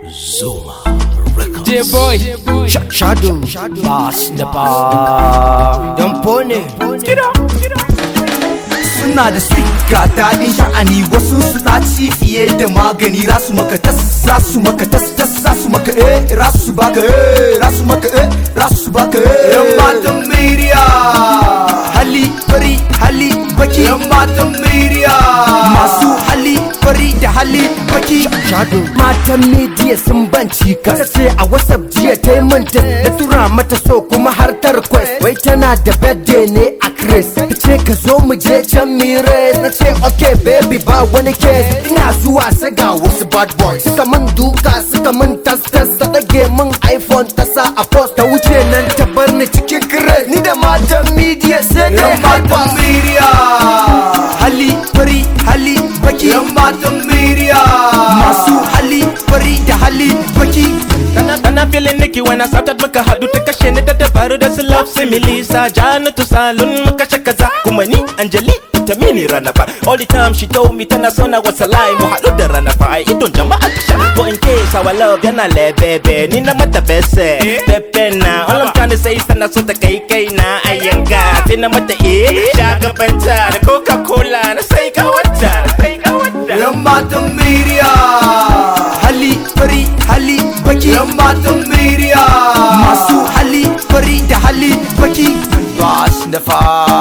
Zuma Records. J-boy Sh- Shadow, Bass da ba Don Pone suna da sweet ga daɗin sha'ani wasu suna ci fiye da magani rasu maka tas rasu maka tas tas rasu maka eh rasu baka eh rasu maka eh rasu baka eh yan matan miriya hali fari hali baki yan matan miriya masu hali fari da hali baki Shadow Matan media sun banci ka ce a whatsapp jiya ta yi manta Da tura mata so kuma har ta request Wai tana da birthday ne a Chris Ta ce ka zo mu je can mire Na ce okay baby ba wani case Ina zuwa saga wasu bad boys Suka min duka suka min tas tas Ta ɗage min iPhone ta sa a post Ta wuce nan ta bar ni cikin Chris Ni da matan media sai dai yan matan hyper miriya hali fari hali baki yan matan miriya masu hali fari da hali baki Ana feeling Nicky when I started muka hadu ta kashe ni da dabaru da su love simili sa Janatu salon muka shaka za kuma ni Anjali ta mini rana fa All the time she told me tana so na wasa lie mu haɗu da rana fa ai idon jama'a ta sha But in case our love yana lebebe ni na mata bese Pepe na all I'm trying to say is tana so ta kai kai na ayanga Sai na mata eh shagabanta da Coca-Cola na sai ka wata na sai ka wata yan matan miriya hali fari hali baki yan matan miriya masu hali fari da hali baki bas da fa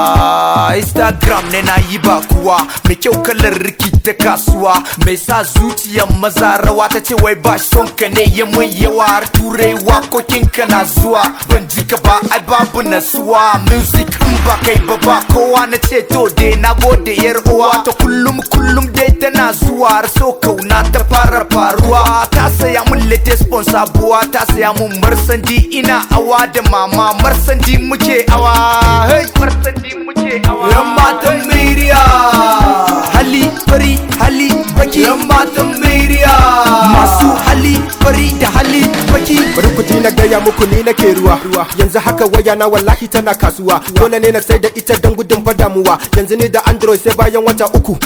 instagram ne na yi ba kuwa mai kyau kalar riki ta kasuwa mai sa zuciyar maza rawa ta ce wai ba son ka ne ya mun yawa har turai wakokin ka na zuwa ban ji ka ba ai babu nasuwa music in ba kai ba ba kowa na ce to dai na gode yar uwa ta kullum kullum dai tana zuwa har so kauna ta fara faruwa ta saya mun latest spon sabuwa ta saya mun marsandi ina awa da mama marsandi muke awa hey marsandi muke awa yan matan miriya hali fari hali baki yan matan miriya masu hali fari da hali baki bari ku ji na gaya muku ni nake ruwa yanzu haka waya na wallahi tana kasuwa dole ne na sai da ita don gudun fadamuwa yanzu ne da android sai bayan wata uku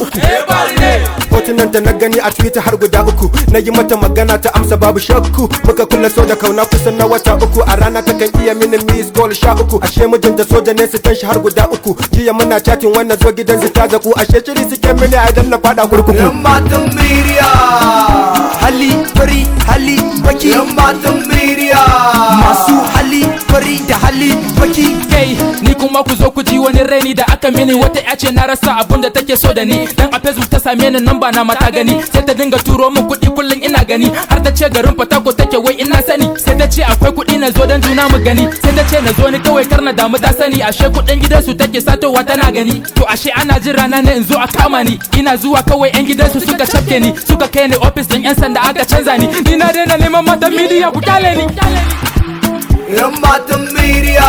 hotunan da na gani a twitter har guda uku na yi mata magana ta amsa babu shakku muka kula so da kauna kusan na wata uku a rana ta kan iya mini miss call sha uku ashe mijinta soja ne su shi har guda uku jiya muna chatting wannan zo gidan su ta zaku ashe shiri suke mini a idan na fada kurkuku yan matan miriya hali fari hali baki yan matan miriya masu hali fari da hali baki kai ni kuma ku zo ku ji wani raini da aka mini wata ya ce na rasa abun da take so da ni dan a facebook ta same ni namba na mata gani sai ta dinga turo min kuɗi kullum ina gani har ta ce garin fatako take wai ina sani sai ta ce akwai kuɗi na zo dan juna mu gani sai ta ce na zo ni kawai kar na damu ta sani ashe kuɗin gidansu take satowa tana gani to ashe ana jin rana ne in zo a kama ni ina zuwa kawai yan gidansu suka cafke ni suka kai ni ofis din yan sanda aka canza ni ni na daina neman matan midiya ku kyale ni yan matan miriya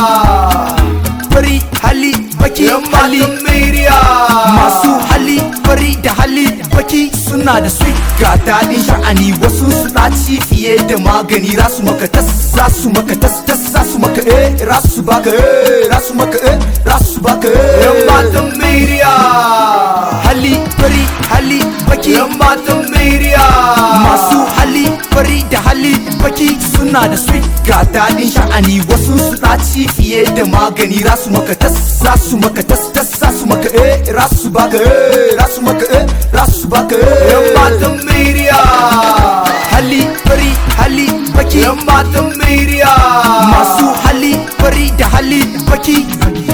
fari hali baki yan matan miriya masu hali fari da hali baki suna da sweet ga daɗin sha'ani wasu suna ci fiye da magani rasu maka tas rasu maka tas tas rasu maka eh rasu baka eh rasu maka eh rasu baka eh yan matan miriya hali fari hali baki yan matan miriya masu hali fari da hali baki suna da sweet ga daɗin sha'ani wasu suna ci fiye da magani rasu maka tas rasu maka tas tas rasu maka eh rasu baka eh rasu maka eh rasu baka eh yan matan miriya hali fari hali baki yan matan miriya masu hali fari da hali baki